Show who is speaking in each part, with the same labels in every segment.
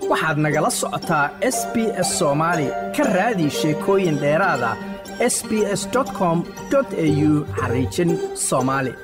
Speaker 1: waxaad nagala socotaa s b s soomaali ka raadi sheekooyin dheeraada s b s com au xariijin soomaali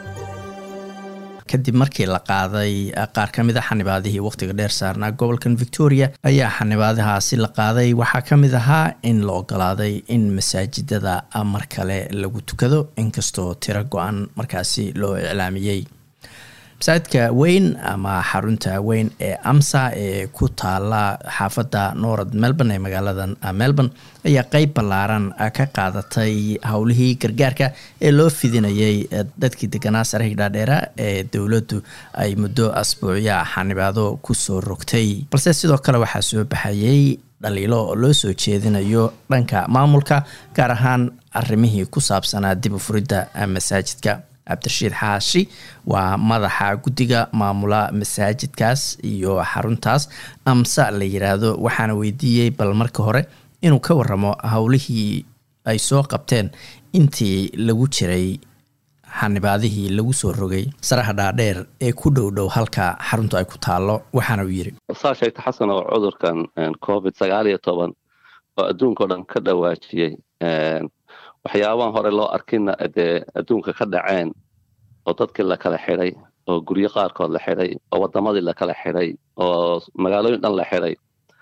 Speaker 2: kadib markii la qaaday qaar ka mid a xanibaadihii wakhtiga dheer saarnaa gobolkan victoria ayaa xanibaadahaasi la qaaday waxaa ka mid ahaa in la ogolaaday in masaajidada mar kale lagu tukado inkastoo tiro go-an markaasi loo iclaamiyey masaajidka weyn ama xarunta weyn ee amsa ee ku taala xaafadda norad melbourne ee magaalada melbourne ayaa qeyb ballaaran ka qaadatay howlihii gargaarka ee loo fidinayay dadkii deganaa sarahii dhaadheera ee dowladdu ay muddo asbuucya xanibaado kusoo rogtay balse sidoo kale waxaa soo baxayay dhaliilo loo soo jeedinayo dhanka maamulka gaar ahaan arrimihii ku saabsanaa dib u furidda masaajidka cabdirashiid xaashi waa madaxa guddiga maamula masaajidkaas iyo xaruntaas amsa la yiraahdo waxaana weydiiyey bal marka hore inuu ka waramo howlihii ay soo qabteen intii lagu jiray xanibaadihii lagu soo rogay saraha dhaadheer ee ku dhow dhow halka xaruntu ay ku taalo waxaana uu yidhi
Speaker 3: saa sheegta xasan oo cudurkan covid sagaal iyo toban oo adduunka o dhan ka dhawaajiyey waxyaabahan hore loo arkina dee adduunka ka dhaceen oo dadkii la kala xidhay oo guryo qaarkood la xidhay oo waddamadii la kala xidhay oo magaalooyin dhan la xidhay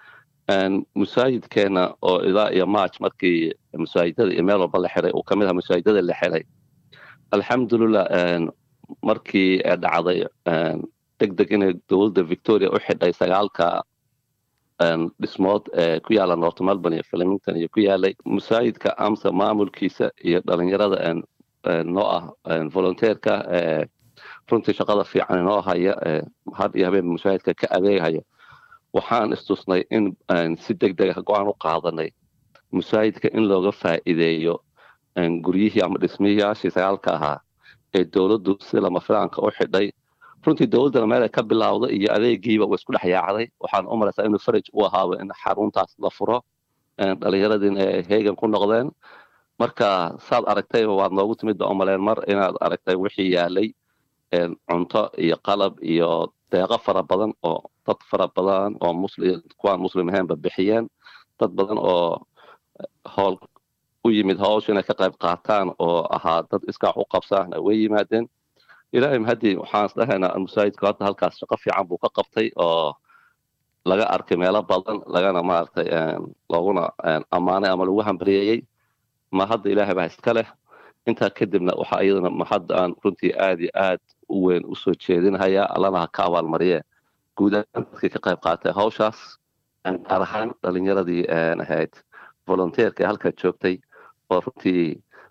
Speaker 3: musaajidkeena oo ilaa iyo march markii masaajidada iyo meel walba la xidhay uu kamid aha masaajidada la xidhay alxamdulilah markii dhacday deg deg inay dowladda victoria u xidhay sagaalka dhismood ee ku yaala north melbourne iyo flemington iyo ku yaalay masaajidka amsa maamulkiisa iyo dhalinyarada noo ah volunteerka runtii shaqada fiican inoo haya had iyo habeen masaajidka ka adeeghayo waxaan istusnay in si deg deg ah go-aan u qaadanay masaajidka in looga faa'iideeyo guryihii ama dhismiyaashii sagaalka ahaa ee dowladdu si lama filaanka u xidhay runtii dowladdana meelay ka bilowday iyo adeegiiba wa isku dhex yaacday waxaan u malaysaa inuu faraj u ahaaba in xaruntaas la furo dhalinyaradiina ay heegan ku noqdeen marka saad aragtayba waad noogu timid ba umaleen mar inaad aragtay wixii yaalay cunto iyo qalab iyo deeqo fara badan oo dad fara badan oo muslim kuwaan muslim ahaynba bixiyeen dad badan oo howl u yimid hawsha inay ka qayb qaataan oo ahaa dad iskaax u qabsaana way yimaadeen ilaahay mahadii waxaan isdhahaynaa masaajidku hadda halkaas shaqo fiican buu ka qabtay oo laga arkay meelo badan lagana maaragtay looguna ammaanay ama lagu hambalyeeyey ma hadda ilaahay baa iska leh intaa kadibna waxaa iyadana mahadda aan runtii aad iyo aad u weyn usoo jeedinhayaa allana ha ka abaalmariye guud ahaan dadkii ka qayb qaatay hawshaas gaar ahaan dhalinyaradii ahayd volunteerka ee halkaa joogtay oo runtii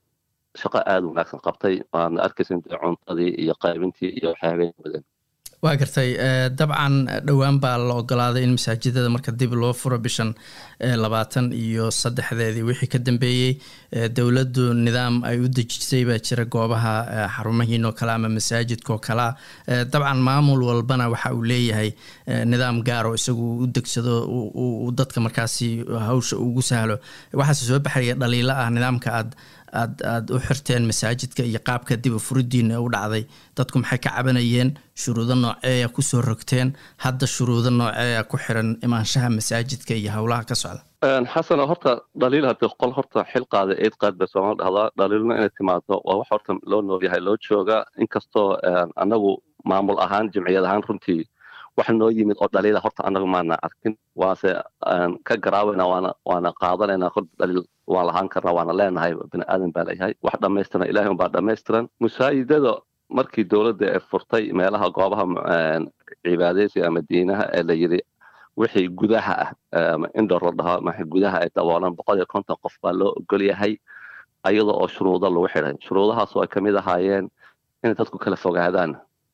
Speaker 3: shaqo aada wanaagsan qabtay waadna arkaysa cuntadii iyo qaybintii iyo waxyaabeen badan
Speaker 2: waa gartay dabcan dhowaan baa la ogolaaday in masaajidada marka dib loo furo bishan labaatan iyo saddexdeedii wixii ka dambeeyey dowladdu nidaam ay u dejisay baa jira goobaha xarumahiinoo kale ama masaajidkaoo kalea dabcan maamul walbana waxa uu leeyahay nidaam gaaro isagu u degsado uu dadka markaasi hawsha ugu sahlo waxaase soo baxaya dhaliilo ah nidaamka aad aad aada u xirteen masaajidka iyo qaabka dib u furidiina u dhacday dadku maxay ka cabanayeen shuruudo nooceeya kusoo rogteen hadda shuruudo nooceeya ku xiran imaanshaha masaajidka iyo howlaha ka socda
Speaker 3: xasan horta dhaliil hadii qol horta xil qaada eid qaad bay soomali dhahdaa dhaliilna inay timaado waa wax horta loo noolyahay loo jooga inkastoo anagu maamul ahaan jimciyad ahaan runtii wax noo yimid oo dhaliila horta anagu maana arkin waase ka garaawayna waana waana qaadanayna horta dhaliil waan lahaan karna waana leenahay bini aadan baa leeyahay wax dhamaystiran ilahay unbaa dhamaystiran masaajidada markii dowladda ee furtay meelaha goobaha cibaadaysiga ama diinaha ee la yidhi wixii gudaha ah ama indhor la dhaho ma gudaha ay daboolan boqol iyo konton qof baa loo ogol yahay ayada oo shuruudo lagu xidhay shuruudahaas oo ay kamid ahaayeen inay dadku kala fogaadaan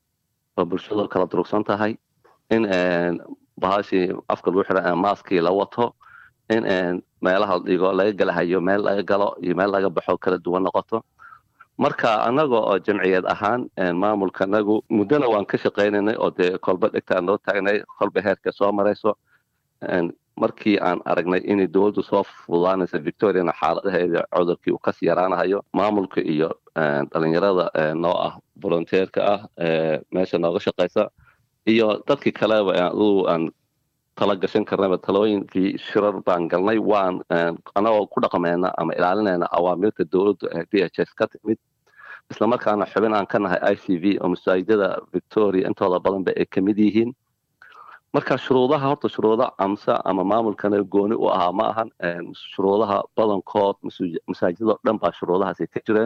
Speaker 3: oo bulshadu kala durugsan tahay in bahashii afka lagu xidha maaskii la wato in meelaha dhigo laga galahayo meel laga galo iyo meel laga baxo kala duwan noqoto marka annaga oo jamciyad ahaan maamulka anagu muddona waan ka shaqaynaynay oo dee kolba dhegtaan noo taagnay kolba heerka soo marayso markii aan aragnay inay dowladdu soo fududaanaysa victoriana xaaladaheeda cudurkii uu kasii yaraanahayo maamulka iyo dhalinyarada noo ah volunteerka ah meesha nooga shaqaysa iyo dadkii kaleba aduu aan tala gashan karnaba talooyinkii shirar baan galnay waan anagoo ku dhaqmayna ama ilaalinayna awaamirta dowladdu ee d h s ka timid islamarkaana xubin aan ka nahay i c v oo masaajidada victoria intooda badanba ay ka mid yihiin marka shuruudaha horta shuruuda amse ama maamulkana gooni u ahaa ma ahan shuruudaha badankood masaajidado dhan baa shuruudahaasi ka jireen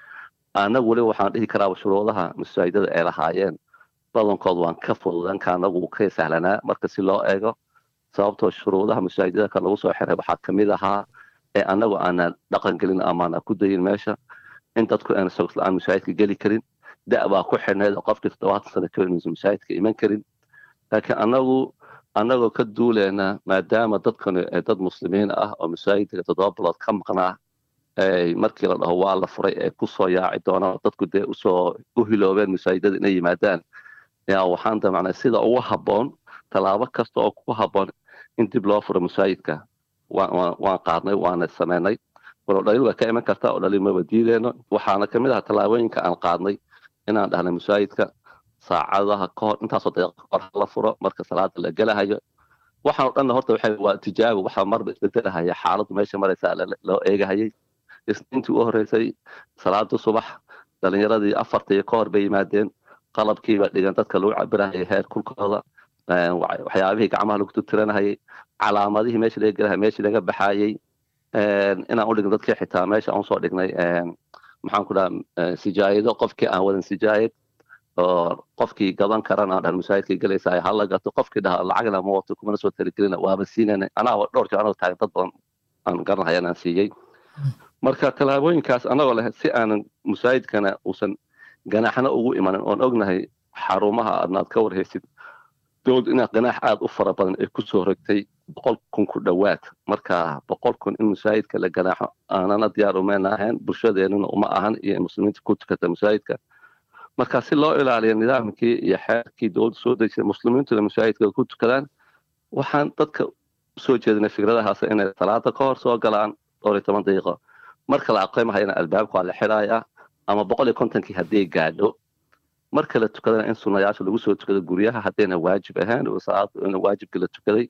Speaker 3: anagu weliba waxaan dhihi karaaba shuruudaha masaajidada ay lahaayeen badankood waan ka fududanka anagu ka sahlanaa marka si loo eego sababtoo shuruudaha masaajidada ka lagu soo xiray waxaa kamid ahaa ee anagu aanan dhaqan gelin amaana ku dayin meesha in dadku aan sogosla-aan masaajidka geli karin da baa ku xidhnayd oo qofkii toddobaatan sano ka inuusan masaajidka iman karin laakiin anagu anagoo ka duuleyna maadaama dadkani dad muslimiin ah oo masaajidka toddoba bilood ka maqnaa markii la dhaho waa la furay ee kusoo yaaci doonaan dadku dee usoo u hiloobeen masaajidada inay yimaadaan yaa waxaan damacnay sida ugu habboon tallaabo kasta oo ku habboon in dib loo furo masaajidka waan qaadnay waana sameynay walo dhaliil waa ka iman kartaa oo dhaliil maba diideyno waxaana kamid aha tallaabooyinka aan qaadnay inaan dhahnay masaajidka saacadaha kahor intaasoo daqiiqa kahor hala furo marka salaada la gelahayo waxaan o dhanna horta waxay waa tijaabo waxaa marba isbedelahaya xaaladdu meesha maraysaa loo eegahayay isniintii u horreysay salaada subax dhalinyaradii afartii ka hor bay yimaadeen qalabkiiba dhigan dadka lagu cabirahayay heer kulkooda waxyaabihii gacmaha lagu tutiranahayay calaamadihii meesha laga gelahaya meeshii laga baxayey inaan u dhigno dadkii xitaa meesha aan usoo dhignay maxaan ku dhaha sijaayado qofkii aan wadan sijaayad oo qofkii gadan karan aan dhahan masaajidkii galaysa hala gato qofkii dhaha lacagna ma wato kumana soo talagelina waaba siinayna anaa dhowr jeer anoo taagan dad badan aan garanhaya inaan siiyey marka tallaabooyinkaas anagoo leh si aanan masaajidkana uusan ganaaxna ugu imanin oon ognahay xarumaha adnaad ka warhaysid dowlad inaa ganaax aada u fara badan ay kusoo rogtay boqol kun ku dhowaad marka boqol kun in masaajidka la ganaaxo aanana diyaar umayna ahayn bulshadeenuna uma ahan iyo muslimiinta ku tukata masaajidka marka si loo ilaaliyo nidaamkii iyo xeerkii dowladda soo dejisay muslimiintuna masaajidka ku tukadaan waxaan dadka usoo jeedinay fikradahaas inay salaada ka hor soo galaan dhowr iyo toban daqiiqo marka la aqeymahayana albaabka waa la xidhayaa ama boqol iyo kontonkii haddii gaadho marka la tukadana in sunayaasha lagu soo tukado guryaha haddayna waajib ahayn salaada in waajibkii la tukaday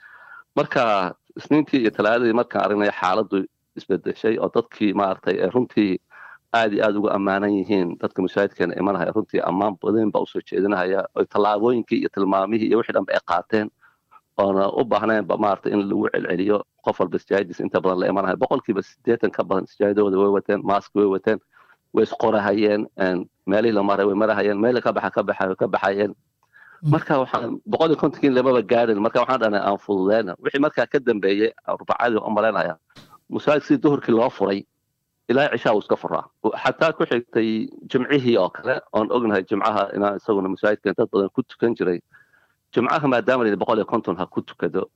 Speaker 3: marka isniintii iyo talaadadii markaan aragnay xaaladdu isbedeshay oo dadkii maaragtay runtii aad iyo aad uga ammaanan yihiin dadka masaajidkeena imanahaya runtii ammaan badan baa usoo jeedinahaya oo tallaabooyinkii iyo tilmaamihii iyo wixii dhanba ay qaateen oona u baahnaynba maaragtay in lagu celceliyo qof walba sijaayadiis inta badan la imanaya boqolkiiba siddeetan ka badan sijaayadooda way wateen maask way wateen way isqorahayeen meelihii la maray way marahayeen meel ka baxa ka baxa ka baxayeen marka waxaan boqol iyo kontonkii lamaba gaadhin marka waxaan dhahnay aan fududeyna wixii markaa ka dambeeyey arbacadii u malaynaya masaajid sidii duhurkii loo furay ilaa cishaa uu iska furaa xataa ku xigtay jimcihii oo kale oon ognahay jimcaha inaan isaguna masaajidkan dad badan ku tukan jiray jimcaha maadaama la boqol iyo konton ha ku tukado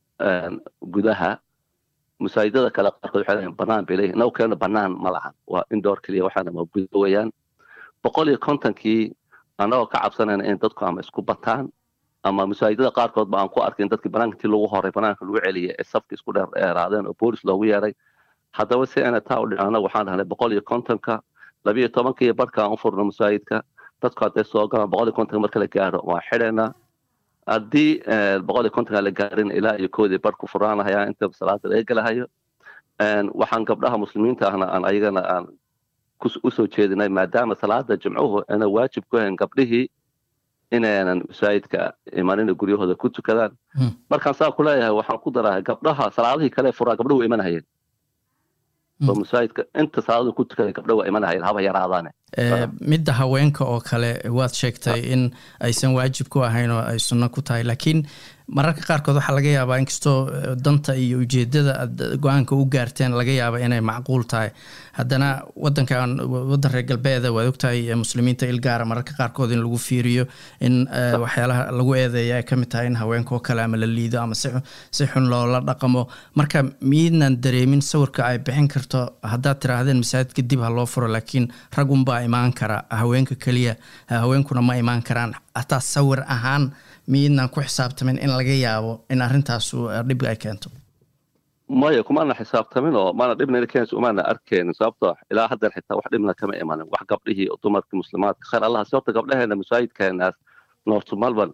Speaker 3: gudaha masaajidada kale qaarkood waxay leeyihin banaan bay leeyihin naw kalena banaan ma lahan waa indoor keliya waxaana ma guda weeyaan boqol iyo kontonkii annagoo ka cabsanayna in dadku ama isku bataan ama masaajidada qaarkood ba aan ku arkin dadkii banaanka intii lagu horay banaanka lagu celiyay ee safka isku dheer dheeraadeen oo boolis loogu yeeray haddaba si ayna taa u dhicin annagu waxaan dhahnay boqol iyo kontonka labiyo tobanka iyo barhka aan u furno masaajidka dadku hadday soo galaan boqol iyo kontonka marka la gaadho waan xidhaynaa haddii boqol iyo kontonka la gaarin ilaa iyo koodii barhku furaanahayaa inta salaada laga gelahayo waxaan gabdhaha muslimiinta ahna aan ayagana aan usoo jeedinay maadaama salaada jimcuhu ana waajib ku hayn gabdhihii inaynan masaajidka imanina guryahooda ku tukadaan markaan saa ku leeyahay waxaan ku darahay gabdhaha salaadihii kale furaa gabdhuhu imanahayeen oo masaajidka inta salaadu ku tukada gabdho waa imanahayeen haba yaraadaane
Speaker 2: midda haweenka oo kale waad sheegtay in aysan waajib ku ahayn oo ay sunno ku tahay laakiin mararka qaarkood waxaa laga yaabaa inkastoo danta iyo ujeedada aad go-aanka u gaarteen laga yaaba inay macquul tahay haddana wadankan wadan reer galbeeda waad ogtahay muslimiinta ilgaara mararka qaarkood in lagu fiiriyo in waxyaalaha lagu eedeeya ay kamid tahay in haweenkaoo kale ama la liido ama si xun loola dhaqamo marka miidnan dareemin sawirka ay bixin karto haddaad tiraahdeen masaajidka dib ha loo furo laakiin ragunbaa imaan kara haweenka keliya haweenkuna ma imaan karaan hataa sawir ahaan miidnaan ku xisaabtamin in laga yaabo in arrintaas dhib ay keento
Speaker 3: maya kumaana xisaabtamin oo maana dhibna keenaysa umaana arkeenin sababtoo ilaa haddan xitaa wax dhibna kama imanin wax gabdhihii dumarkii muslimaadka khayr allah sababta gabdhaheena masaajidkeenaas north melbourne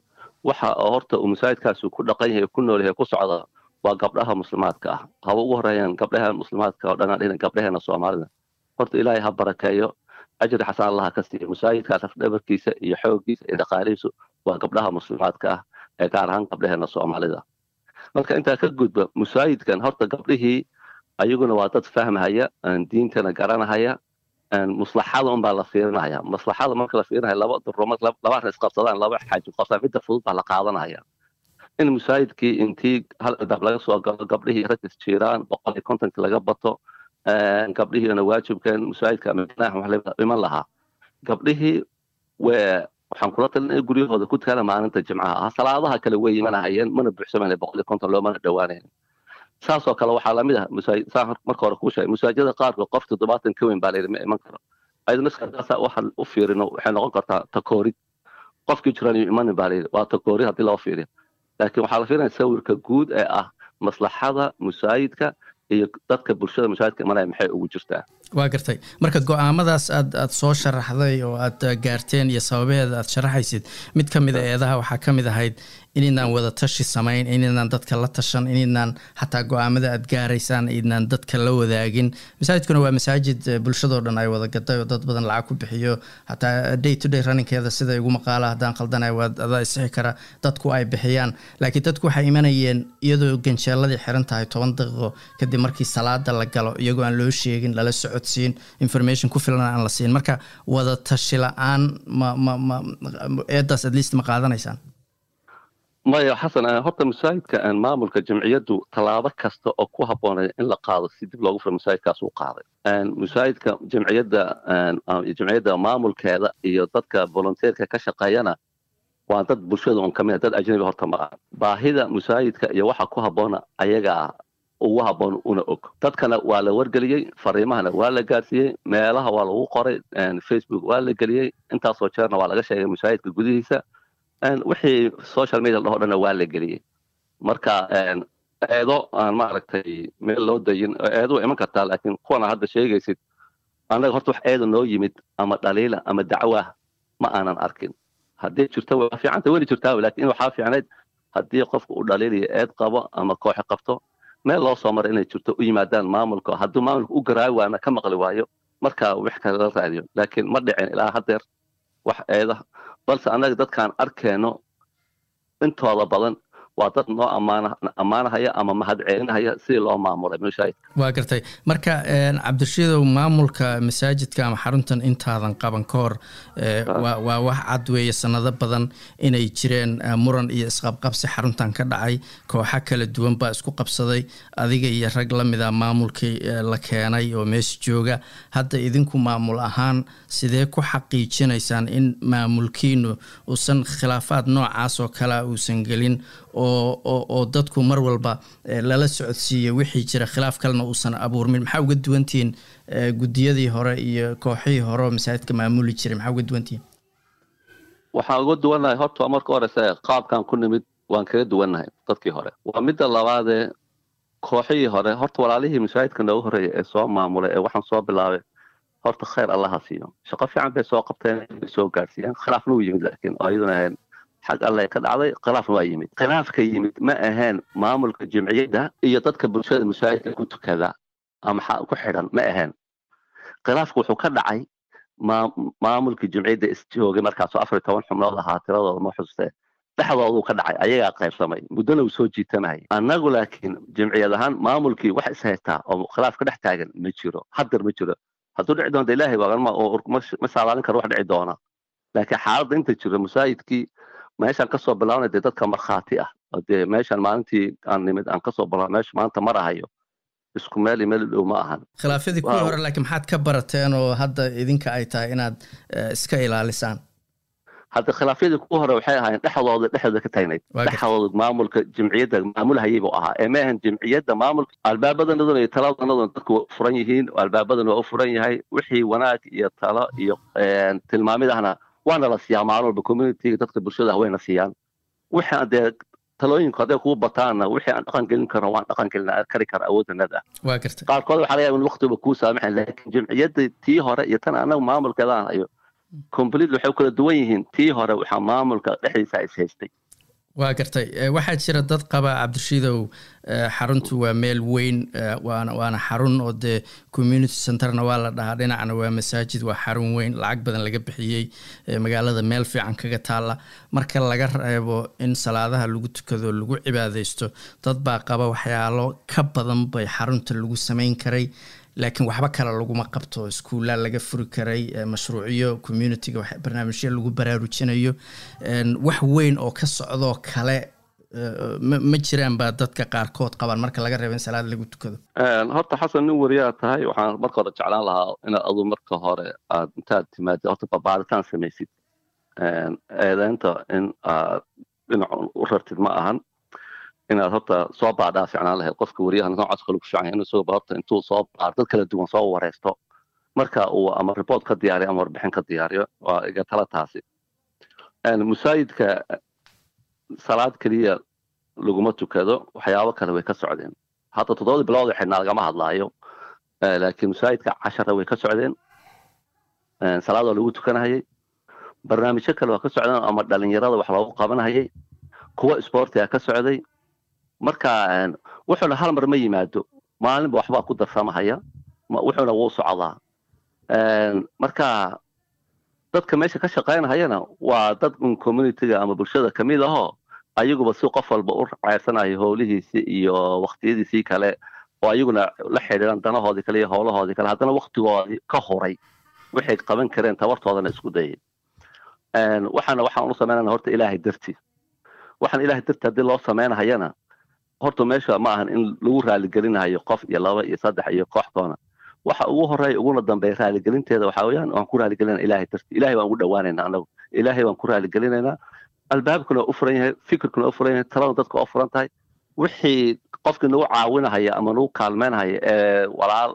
Speaker 3: waxa horta uu masaajidkaasi ku dhaqan yahay ku nool yahay ku socda waa gabdhaha muslimaadka ah haba ugu horeeyaan gabdhaha muslimaadka oo dhanaan dhinan gabdhaheena soomaalida horta ilaahay ha barakeeyo ajri xasan allaha ka siiyo masaajidkaas afdhabarkiisa iyo xooggiisa iyo dhaqaalihiisu waa gabdhaha muslimaadka ah ee gaar ahaan gabdhaheena soomaalida marka intaa ka gudba masaajidkan horta gabdhihii ayaguna waa dad fahmahaya diintana garanahaya maslaxada unbaa la fiirinaya maslaxada marka la fiirinaya laba durumad laba arrin isqabsadaan laba xaaji qabsadaan midda fudud baa la qaadanaya in masaajidkii intii hal albaab laga soo galo gabdhihii rag isjiiraan boqol iyo kontonki laga bato gabdhihiina waajibkeen masaajidka madaxa wax iman lahaa gabdhihii wee waxaan kula talin in guryahooda ku tukana maalinta jimcaha ah salaadaha kale way imanahayeen mana buuxsamayna boqol iyo konton loomana dhowaanayn saasoo kale waxaa lamid ah saa marka hore kuu sheegay masaajida qaarkood qof toddobaatan ka weyn baa layidhi ma iman karo ayadana iskadaasa waxaan u fiirino waxay noqon kartaa takoorid qofkii jiran iyo imanin baa layidhi waa takoorid haddii loo fiiriyo laakiin waxaa la fiirinaya sawirka guud ee ah maslaxada masaajidka iyo dadka bulshada masaajidka imanaya maxay ugu jirtaa
Speaker 2: waa gartay marka go-aamadaas aad aad soo sharaxday oo aad gaarteen iyo sababaheeda aad sharaxaysid mid ka mid a eedaha waxaa ka mid ahayd inaydnaan wada tashi samayn inaydnaan dadka la tashan inaydnaan xataa go-aamada aad gaaraysaan inaydnaan dadka la wadaagin masaajidkuna waa masaajid bulshadoo dhan ay wada gaday oo dad badan lacag ku bixiyo xataa day to day runningkeeda sida igu maqaala haddaan qaldanay waa adaa isixi kara dadku ay bixiyaan laakiin dadku waxay imanayeen iyadoo ganjeeladii xiran tahay toban daqiiqo kadib markii salaada la galo iyagoo aan loo sheegin lala socodsiin information ku filan aan la siin marka wada tashi la-aan ma ma ma eedaas at least ma qaadanaysaan
Speaker 3: maya xasan horta masaajidka maamulka jamciyaddu tallaabo kasta oo ku habboonaya in la qaado si dib loogu furo masaajidkaas uu qaaday masaajidka jamciyadda jamciyadda maamulkeeda iyo dadka volunteerka ka shaqeeyana waa dad bulshada un kamid dad ajnabi horta ma baahida masaajidka iyo waxa ku habboona ayagaa ugu habboon una og dadkana waa la wargeliyey fariimahana waa la gaarsiiyey meelaha waa lagu qoray facebook waa la geliyey intaasoo jeerna waa laga sheegay masaajidka gudihiisa wixii social media dhaho dhanna waa la geliyey marka eedo aan maaragtay meel loo dayin eedo iman kartaa laakiin kuwana hadda sheegaysid annaga horta wax eeda noo yimid ama dhaliila ama dacwah ma aanan arkin haddii jirto waa fiicanta weli jirtaa lakin waxaa fiicnayd haddii qofka uu dhaliiliyo eed qabo ama kooxi qabto meel loo soo mara inay jirto u yimaadaan maamulka hadduu maamulka u garaawi waana ka maqli waayo marka wax kale la raadiyo laakiin ma dhicin ilaa haddeer wax eeda balse annaga dadkaan arkeenno intooda badan waa dad noo ammaanahaya ama mahad celinahaya sidii loo maamulay masaajidka
Speaker 2: waa gartay marka cabdirashiidow maamulka masaajidka ama xaruntan intaadan qaban ka hor waa wax cad weeye sanado badan inay jireen muran iyo isqabqabsi xaruntan ka dhacay kooxa kala duwan baa isku qabsaday adiga iyo rag la mida maamulkii la keenay oo meesha jooga hadda idinku maamul ahaan sidee ku xaqiijinaysaan in maamulkiinu uusan khilaafaad noocaas oo kalea uusan gelin oo dadku mar walba lala socodsiiya wixii jira khilaaf kalena uusan abuurmin maxaa uga duwantihiin guddiyadii hore iyo kooxihii hore oo masaajidka maamuli jiray maxaa uga duwantihiin
Speaker 3: waxaan uga duwannahay horta marka horeyse qaabkan ku nimid waan kaga duwannahay dadkii hore waa midda labaadee kooxihii hore horta walaalihii masaajidka noogu horreeya ee soo maamulay ee waxaan soo bilaabay horta khayr allaha siiyo shaqo fiican bay soo qabteen bay soo gaarsiiyeen khilaafna wuu yimid laakiin oo iyaduna ahayn xag alle ka dhacday khilaafna waa yimid khilaafka yimid ma ahayn maamulka jimciyadda iyo dadka bulshada masaajidka ku tukada ama ku xidhan ma ahayn khilaafka wuxuu ka dhacay maamulka jimciyadda isjoogay markaasoo afar iyo toban xubnood ahaa tiradooda ma xusustee dhexdooduu ka dhacay ayagaa qaybsamay muddona uu soo jiitamay annagu laakiin jimciyad ahaan maamulkii wax is haystaa oo khilaaf ka dhex taagan ma jiro haddar ma jiro hadduu dhici doonta ilaahay ma saadaalin karo wax dhici doona laakiin xaaladda inta jiro masaajidkii meeshaan kasoo bilaabnay dee dadka markhaati ah oo dee meeshaan maalintii aan nimid aan kasoo bilaabna meesha maanta marahayo isku meel iyo meel dhow ma ahan
Speaker 2: khilaafyadii kuwii hore laakiin maxaad ka barateen oo hadda idinka ay tahay inaad iska ilaalisaan
Speaker 3: hadda khilaafyadii kuwa hore waxay ahaayeen dhexdooda dhexdooda ka taagnayd dhexdooda maamulka jimciyadda maamulhayay buu ahaa ee ma ahan jimciyadda maamulka albaabadanaduna iyo taladanaduna dadku waa furan yihiin albaabadan waa u furan yahay wixii wanaag iyo talo iyo tilmaamidahna waana la siiyaa maalin walba communityga dadka bulshada wayna siiyaan wixii dee talooyinku hadday kugu bataanna wixii aan dhaqan gelin karno waan dhaqan gelin kari kara awooddanada
Speaker 2: waa gartay
Speaker 3: qaarkood waxaa laga yaaba in waqtiba kuu saamaxayn laakiin jimciyadda tii hore iyo tan annaga maamulkeedaan hayo completely waxay kala duwan yihiin tii hore waxaa maamulka dhexdiisa is haystay
Speaker 2: waa gartay waxaa jira dad qaba cabdirashiidow xaruntu waa meel weyn waana waana xarun oo dee community centerna waa la dhahaa dhinacna waa masaajid waa xarun weyn lacag badan laga bixiyey magaalada meel fiican kaga taalla marka laga reebo in salaadaha lagu tukado lagu cibaadeysto dad baa qaba waxyaalo ka badan bay xarunta lagu sameyn karay laakiin waxba kale laguma qabto iskuullaa laga furi karay mashruucyo communitiga barnaamijyo lagu baraarujinayo wax weyn oo ka socdoo kale ma jiraan baa dadka qaarkood qabaan marka laga reebo in salaad lagu tukado
Speaker 3: horta xasan nin wariyaa tahay waxaan marka hore jeclaan lahaa inaad adu marka hore aad intaad timaadid horta babaaritaan samaysid eedeynta in aad dhinac u rartid ma ahan inaad horta soo baadhaa ficnaan lahayd qofka wariyaha noocaas kale ku fiican inuu soo horta intuu soo baar dad kala duwan soo wareysto marka uu ama report ka diyaariyo ama warbixin ka diyaariyo waa iga tala taasi musaayidka salaad keliya laguma tukado waxyaabo kale way ka socdeen hadda toddobadii bilood xidhnaa lagama hadlaayo laakiin musaayidka cashara way ka socdeen salaad waa lagu tukanahayay barnaamijyo kale waa ka socdeen ama dhalinyarada wax loogu qabanahayay kuwa sportiga ka socday marka wuxuuna hal mar ma yimaado maalinba waxbaa ku darsamahaya wuxuuna wuu socdaa marka dadka meesha ka shaqaynahayana waa dad un communitiga ama bulshada kamid ahoo ayaguba si qof walba u ceyrsanayo howlihiisi iyo waktiyadiisii kale oo ayaguna la xidhiiran danahoodii kale iyo howlahoodii kale haddana waktigoodii ka horay waxay qaban kareen tabartoodana isku dayay waxaana waxaan u samaynana horta ilaahay darti waxaan ilaahay darti haddii loo samaynahayana horta meesha ma ahan in lagu raaligelinayo qof iyo laba iyo saddex iyo kooxdoona waxa ugu horeeya uguna dambeeya raaligelinteeda waxaa weeyaan waan ku raaligelinaa ilaahay darti ilahay waan ugu dhowaanaynaa anagu ilaahay waan ku raaligelinaynaa albaabkuna waa u furan yahay fikirkuna waa u furan yahay talada dadka waa u furan tahay wixii qofkii nagu caawinahaya ama nagu kaalmeynhaya ee walaal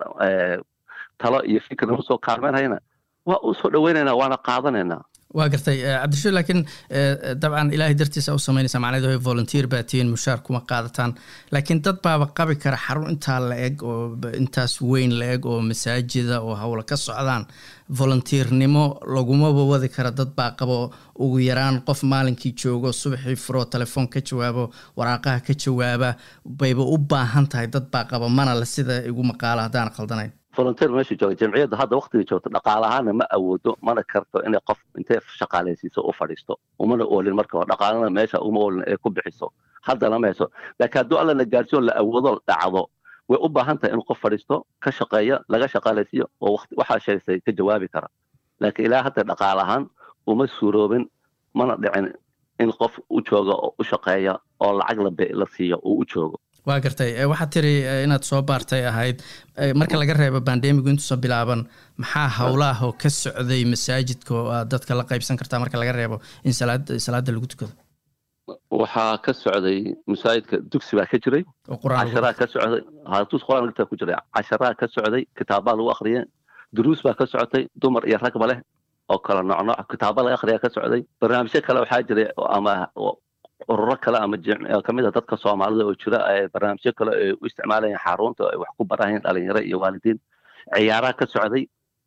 Speaker 3: talo iyo fikir nagu soo kaalmeynhayana waa u soo dhoweynaynaa waana qaadanaynaa
Speaker 2: waa gartay cabdirashuud laakiin dabcan ilaahay dartiisa u samaynaysa macnaheedu way volunteer baa tihiin mushaar kuma qaadataan laakiin dad baaba qabi kara xarun intaa la eg oo intaas weyn la eg oo masaajida oo howla ka socdaan volunteernimo lagumaba wadi kara dad baa qabo ugu yaraan qof maalinkii joogo subaxii furo telefoon ka jawaabo waraaqaha ka jawaaba bayba u baahan tahay dad baa qaba mana le sida igu maqaalo haddaan khaldanayn
Speaker 3: volunteer meesha jooga jamciyadda hadda waktiga joogta dhaqaalahaana ma awoodo mana karto inay qof intay shaqaalaysiiso u fadhiisto umana oolin marka hore dhaqaalana meesha uma oolin ay ku bixiso haddana ma hayso laakiin hadduu alla na gaarsiyo la awoodo dhacdo way u baahan tahay in qof fadhiisto ka shaqeeya laga shaqaalaysiiyo oo waxaa sheegsay ka jawaabi kara laakiin ilaa hadda dhaqaalahaan uma suuroobin mana dhicin in qof u jooga oo u shaqeeya oo lacag la siiyo uu u joogo
Speaker 2: waa gartay waxaad tiri inaad soo baartay ahayd marka laga reebo bandemigu intuusan bilaaban maxaa howlaah oo ka socday masaajidka oo aad dadka la qaybsan kartaa marka laga reebo in salaada lagu tukado
Speaker 3: waxaa ka socday masaajidka dugsi baa ka jiray casharaa ka socday hatus qur-aan lugtaa ku jiray casharaa ka socday kitaabaa lagu akhriyay duruus baa ka socotay dumar iyo ragba leh oo kala nooc nooc kitaaba laga akhriyaa ka socday barnaamijyo kale waxaa jiray ama ururo kale ama kamid a dadka soomaalida oo jira barnaamijyo kale ay u isticmaalayeen xarunta ay wax ku barahayeen dhalinyaro iyo waalidiin ciyaaraha ka socday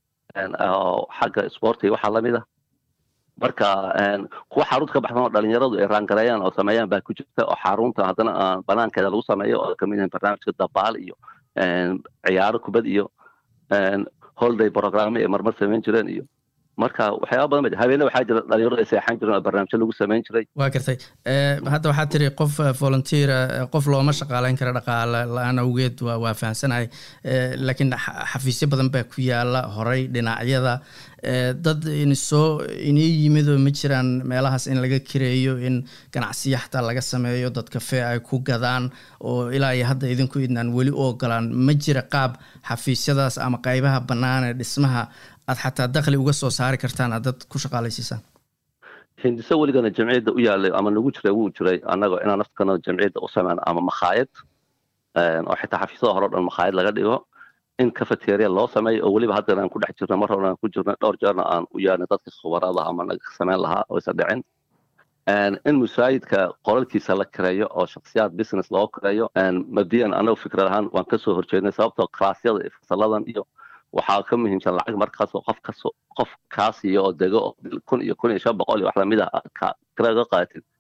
Speaker 3: xagga sportiga waxaa lamid ah marka kuwa xarunta ka baxsan oo dhalinyaradu ay raangareeyaan oo sameeyaan baa ku jirta oo xarunta haddana banaankeeda lagu sameeyo oo kamid yahin barnaamijka dabaal iyo ciyaaro kubad iyo holiday programme ay marmar samayn jireen iyo marka waxyaaba badan ba habeene waxaa jira dhalinyaradu ay seexan jireen oo barnaamijyo lagu samayn jiray
Speaker 2: waa gartay hadda waxaad tiri qof volunteera qof looma shaqaaleyn kara dhaqaale la-aan awgeed waa waa fahamsanahay laakiin xafiisyo badan baa ku yaala horay dhinacyada dad inisoo inii yimid oo ma jiraan meelahaas in laga kireeyo in ganacsiya xataa laga sameeyo dad kafee ay ku gadaan oo ilaa iyo hadda idinku idnaan weli u ogolaan ma jira qaab xafiisyadaas ama qaybaha bannaan ee dhismaha aad xataa dakli uga soo saari kartaan aad dad ku shaqaalaysiisaan
Speaker 3: hindiso weligana jamciyadda u yaalay ama nagu jiray wuu jiray annagoo inaan naftkana jamciyadda u sameyn ama makhaayad oo xitaa xafiisyada hore o dhan makhaayad laga dhigo in cafeteria loo sameeyo oo weliba haddana aan ku dhex jirno mar hore aan ku jirno dhowr jeerna aan u yaarnay dadka khubarada ama naga samayn lahaa oo isa dhicin in musaayidka qolalkiisa la kireeyo oo shaksiyaad business loo kireeyo mabdiyan anagu fikrad ahaan waan kasoo horjeednay sababtoo klaasyada iyo fasaladan iyo waxaa ka muhiimsan lacag markaasoo qof kas qof kaasiyo oo dego oo kun iyo kun iyo shan boqol iyo wax lamid ah kiraga qaatid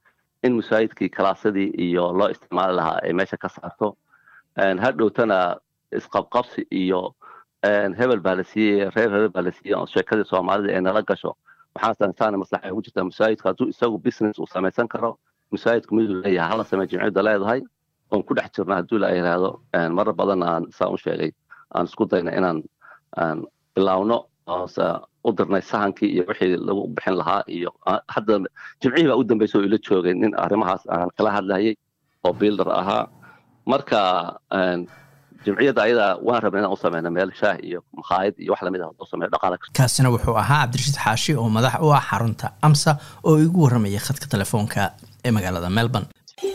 Speaker 3: in masaajidkii kalaasadii iyo loo isticmaali lahaa ay meesha ka saarto hadhowtana isqabqabsi iyo hebel baa la siiyey reer hebel baa la siiyey oo sheekadii soomaalida ee nala gasho waxaan sansaana maslaxa ugu jirtaa masaajidka hadduu isagu business uu samaysan karo masaajidku miduu leeyahay hala samey jimciyadda leedahay oon ku dhex jirna hadduu la yidhaahdo marar badan aan saa u sheegay aan isku dayna inaan bilaawno oose u dirnay sahankii iyo wixii lagu bixin lahaa iyo hadda jimcihii baa u dambaysa oo ila joogay nin arrimahaas aan kala hadlayay oo builder ahaa marka jimciyadda ayadaa waan rabna inaan u sameyna meel shaah iyo makhaayad iyo wax lamid ah u sameeyo dhaqaale
Speaker 2: kaasina wuxuu ahaa cabdirashiid xaashi oo madax u ah xarunta amsa oo igu warramaya khadka telefoonka ee magaalada melbourne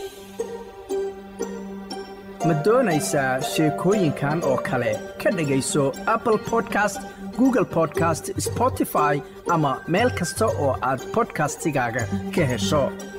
Speaker 1: ma doonaysaa sheekooyinkan oo kale ka dhegayso apple podcast google podcast spotify ama meel kasta oo aad podcastigaaga ka hesho